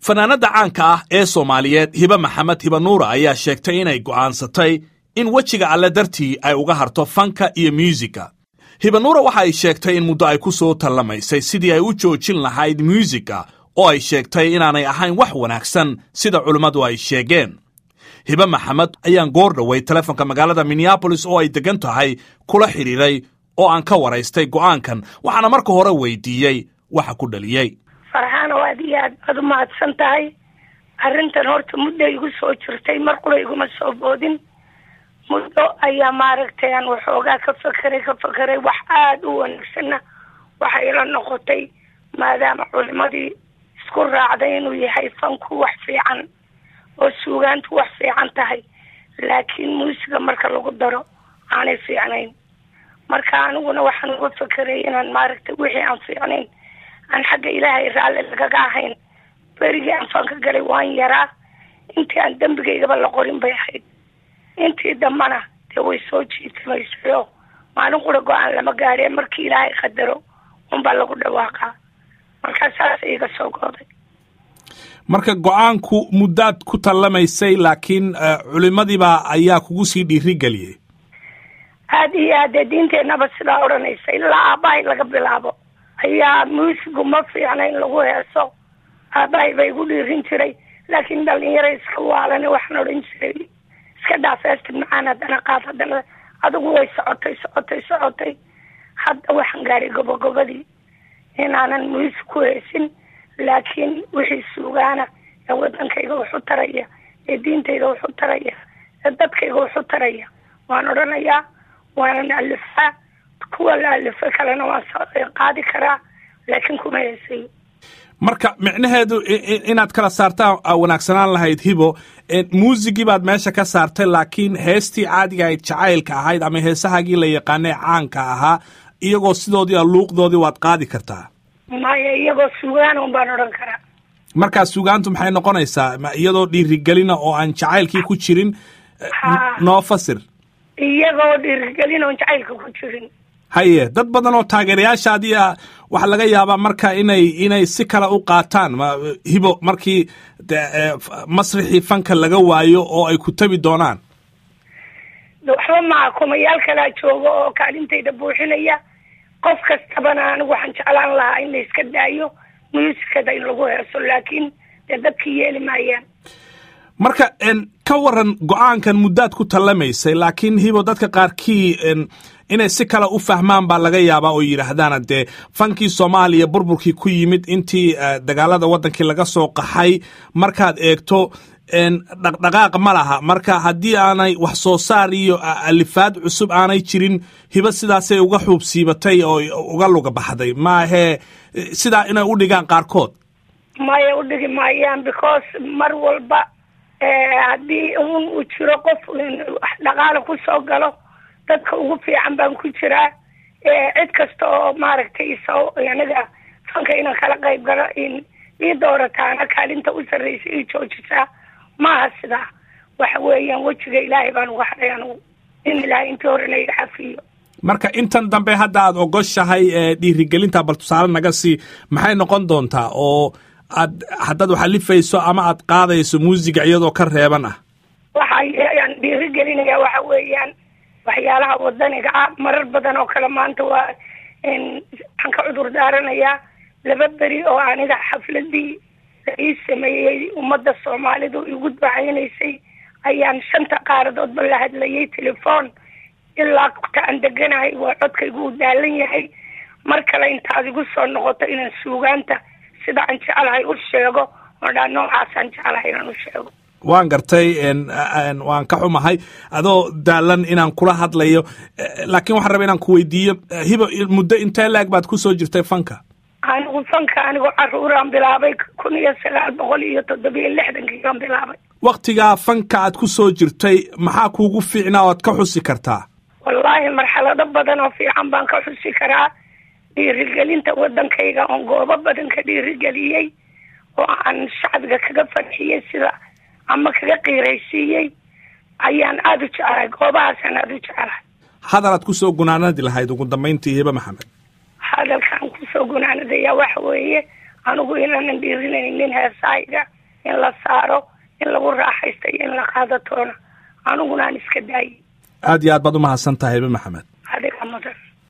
fanaanadda caanka ah ee soomaaliyeed hibe maxamed hibe nuura ayaa sheegtay inay go'aansatay in wejiga alle dartii ay uga harto fanka iyo myuusigga hibe nuura waxa ay sheegtay in muddo ay ku soo tallamaysay sidii ay u joojin lahayd myuusigga oo ay sheegtay inaanay ahayn wax wanaagsan sida culimmadu ay sheegeen hibe maxamed ayaan goor dhoway telefonka magaalada minneabolis oo ay deggan tahay kula xidhiiray oo aan ka waraystay go'aankan waxaana marka hore weydiiyey waxa ku dhaliyey farxaano aad iyo aad baad u mahadsan tahay arrintan horta muddo igu soo jirtay mar qura iguma soo boodin muddo ayaa maaragtay aan waxoogaa ka fakeray ka fakeray wax aada u wanaagsanna waxay la noqotay maadaama culimadii isku raacday inuu yahay fanku wax fiican oo suugaantu wax fiican tahay laakiin muusiga marka lagu daro aanay fiicnayn marka aniguna waxaan uga fakeray inaan maaragtay wixii aan fiicnayn aan xagga ilaahay raalli lagaga ahayn berigii aan fanka galay waan yaraa intii aan dembigaygaba la qorin bay ahayd intii dambana dee way soo jiitamaysay oo maalin qura go-aan lama gaadhee markii ilaahay qadaro unbaa lagu dhawaaqaa markaa saas iga soo gooday marka go'aanku muddaad ku tallamaysay laakiin culimadiibaa ayaa kugu sii dhiirigeliyey aada iyo aad dee diinteenaba sidaa odhanaysa ilaa aabbahay laga bilaabo ayaa muusigu ma fiicna in lagu heeso aabbahay ba igu dhiirin jiray laakiin dhalinyaro iska waalane waxaan odhan jiray iska dhaaf heesta macaan haddana qaad haddana adigu way socotay socotay socotay hadda waxaan gaadhay gobogobadii inaanan muusig ku heesin laakiin wixii suugaana ee wadankayga waxu taraya ee diintayda waxu taraya ee dadkayga waxu taraya waan odhanayaa waanan alifaa kuwa la alifo kalena waan qaadi karaa laakiin kuma heesayo marka micnaheedu inaad kala saartaa wanaagsanaan lahayd hibo muusigii baad meesha ka saartay laakiin heestii caadiga ahayd jacaylka ahayd ama heesahaagii la yaqaanee caanka ahaa iyagoo sidoodii a luuqdoodii waad qaadi kartaa maya iyagoo sugaan un baan odhan karaa markaa sugaantu maxay noqonaysaa iyadoo dhiirigelina oo aan jacaylkii ku jirin noo fasir iyagoo dhiirigelin oon jacaylka ku jirin haye dad badan oo taageerayaashaadii a waxaa laga yaabaa marka inay inay si kale u qaataan hibo markii masrixii fanka laga waayo oo ay ku tabi doonaan waxba maa kumayaal kalaa jooga oo kaalintayda buuxinaya qof kastabana anigu waxaan jeclaan lahaa in la iska daayo muusikada in lagu heeso laakiin dee dadkii yeeli maayaan marka ka waran go-aankan muddaad ku tallamaysay laakiin hibo dadka qaarkii inay si kale u fahmaan baa laga yaabaa oo yidhaahdaan dee fankii soomaaliya burburkii ku yimid intii dagaalada waddankii laga soo qaxay markaad eegto dhaqdhaqaaq ma laha marka haddii aanay wax soo saar iyo alifaad cusub aanay jirin hibo sidaasay uga xuubsiibatay oo uga luga baxday maahee sidaa inay u dhigaan qaarkood maya u dhigi maayaan because mar walba haddii un uu jiro qof dhaqaala ku soo galo dadka ugu fiican baan ku jiraa cid kasta oo maaragtay so aniga fanka inaan kala qayb galo ii doorataana kaalinta u sarraysa ii joojisaa maaha sidaa waxa weeyaan wejiga ilaahay baan uga hadhay anugu in ilaahay intii horena iga xafiyo marka intan dambe hadda aad ogoshahay dhiirigelinta bal tusaale naga sii maxay noqon doontaa oo aad haddaad waxalifayso ama aad qaadayso muusiga iyadoo ka reeban ah waxayaan dhiirigelinaya waxa weeyaan waxyaalaha wadaniga ah marar badan oo kale maanta waa waxaan ka cudur daaranayaa laba beri oo aniga xafladii la ii sameeyey ummadda soomaalidu igu ducaynaysay ayaan shanta qaaradoodba la hadlayay telefoon ilaa ta aan deganahay waa codkaygu u daalan yahay mar kale intaad igu soo noqoto inaan suugaanta sida aan jecelahay u sheego oo dhaa noocaasaan jecelahay inaan u sheego waan gartay waan ka xumahay adoo daalan inaan kula hadlayo laakiin waxaan raba inaan ku weydiiyo hibo muddo intee laag baad ku soo jirtay fanka anigu fanka anigoo caruuraan bilaabay kun iyo sagaal boqol iyo toddobiyo lixdankiiaan bilaabay waktigaa fanka aad ku soo jirtay maxaa kuugu fiicnaa oad ka xusi kartaa wallaahi marxalado badan oo fiican baan ka xusi karaa dhiirigelinta waddankayga oon goobo badan ka dhiirigeliyey oo aan shacbiga kaga farxiyey sida ama kaga qiiraysiiyey ayaan aada u jecelahay goobahaasaan aada u jecelahay hadalaad kusoo gunaanadi lahayd ugu dambayntii hibe maxamed hadalkaan kusoo gunaanadaya waxa weeye anigu inaanan dhiirinaynin heesahayga in la saaro in lagu raaxaysta iyo in la qaadatoona aniguna aan iska daayay aad iyo aad baad umahadsan tahay hibe maxamed